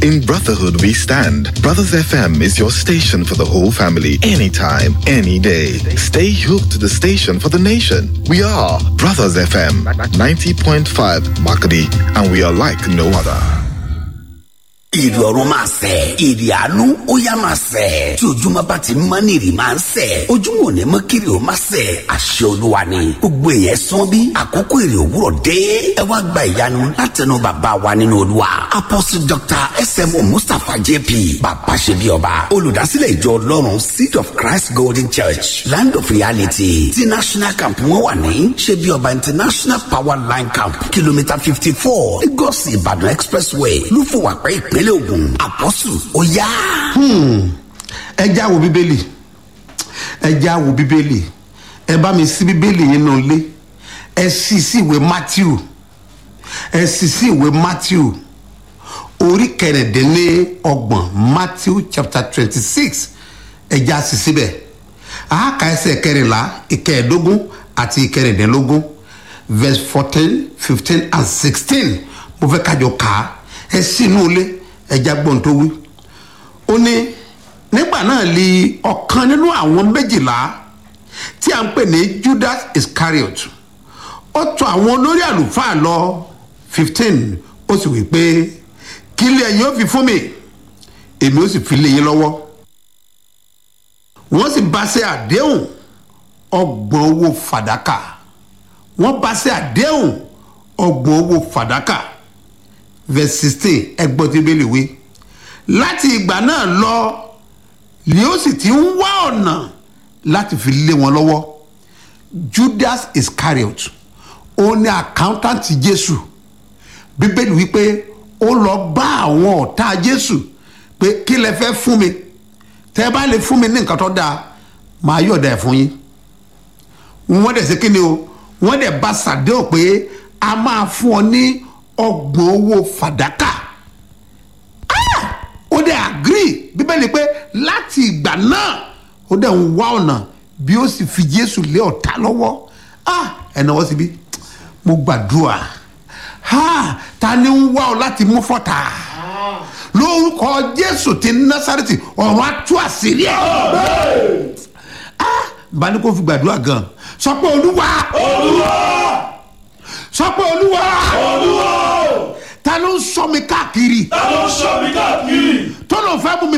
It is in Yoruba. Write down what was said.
In brotherhood we stand. Brothers FM is your station for the whole family, anytime, any day. Stay hooked to the station for the nation. We are Brothers FM 90.5 Makadi, and we are like no other. ìrì ọ̀run máa sẹ̀ ìrì àánú ó yá máa sẹ̀ tí ojúmọ́ bá ti mọ́ ní ìrì máa ń sẹ̀ ojúmọ́ ò ní mọ́ kiri ó máa sẹ̀ àṣẹ olúwa ni gbogbo èèyàn sán bí àkókò ìrì òwúrọ̀ dé ẹ wá gba ìyanu látẹnu bàbá wa nínú olúwa apostle dr smo mustapha jp bàbá ṣe bí ọba olùdásílẹ̀ ìjọ ọlọ́run seed of christ golden church land of reality ti national camp wọn wà ní ṣe bí ọba international power line camp kìlómítà fifty four lagos ìbàdàn expressway lúfọwàpẹ́ ìpínlẹ̀ ògùn àpọ́sù ó yá. ẹ já wo bíbélì ẹ já wo bíbélì ẹ bá mi sí bíbélì yín nù lé ẹ sì sí ìwé matthew ẹ sì sí ìwé matthew orí kẹrìndínlọ́gbọ̀n matthew chapter twenty six ẹ já sí síbẹ̀ àáka ẹsẹ̀ kẹrìnlá ìkẹẹ̀ẹ́dógún àti ìkẹrìndínlógún verse fourteen fifteen and sixteen mo fẹ́ kájọ kà á ẹ sínú ilé ẹja gbọ́n tó wí. ó ní nígbà náà li ọ̀kan nínú àwọn méjìlá tí a ń pè ní judas iscariot ó tọ àwọn olórí àlùfáà lọ fifteen ó sì wí pé kí ilé ẹ̀yin ó fi fún mi èmi ó sì fi lé yín lọ́wọ́ wọ́n sì bá ṣe àdéhùn ọgbọ̀n owó fàdákà wọ́n bá ṣe àdéhùn ọgbọ̀n owó fàdákà verse sixteen ẹgbọ́n tí bẹ́ẹ̀ lè wé láti ìgbà náà lọ ni ó sì ti ń wá ọ̀nà láti fi lé wọn lọ́wọ́ judas iscariot ó ní accountant jésù bíbélì wípé ó lọ bá àwọn ọ̀tá jésù pé kí lẹ fẹ́ fún mi tẹ́ ẹ bá lè fún mi ní nǹkan tó dáa máa yọ̀ọ̀dà ẹ̀ fún yín wọ́n dẹ̀ sí kí ni o wọ́n dẹ̀ bá sàdéhùn pé a máa fún ọ ní ọgbọ̀n owó fàdákà ó dẹ̀ agree bíbélì pé láti ìgbà náà ó dẹ̀ ń wá ọ̀nà bí ó sì fi jésù lé ọ̀tá lọ́wọ́ ẹ̀nà wọ́n síbí mo gbàdúrà ta ni ń wá ọ láti mú fọ́tà lórúkọ jésù ti násàrètì ọ̀run atú àṣírí ẹ̀ bá ní kó fi gbàdúrà gan sọ pé olúwa olúwa sọ pé olúwa olúwa ta ló ń sọ mi káàkiri ta ló ń sọ mi káàkiri. tó ló fẹ́ mú mi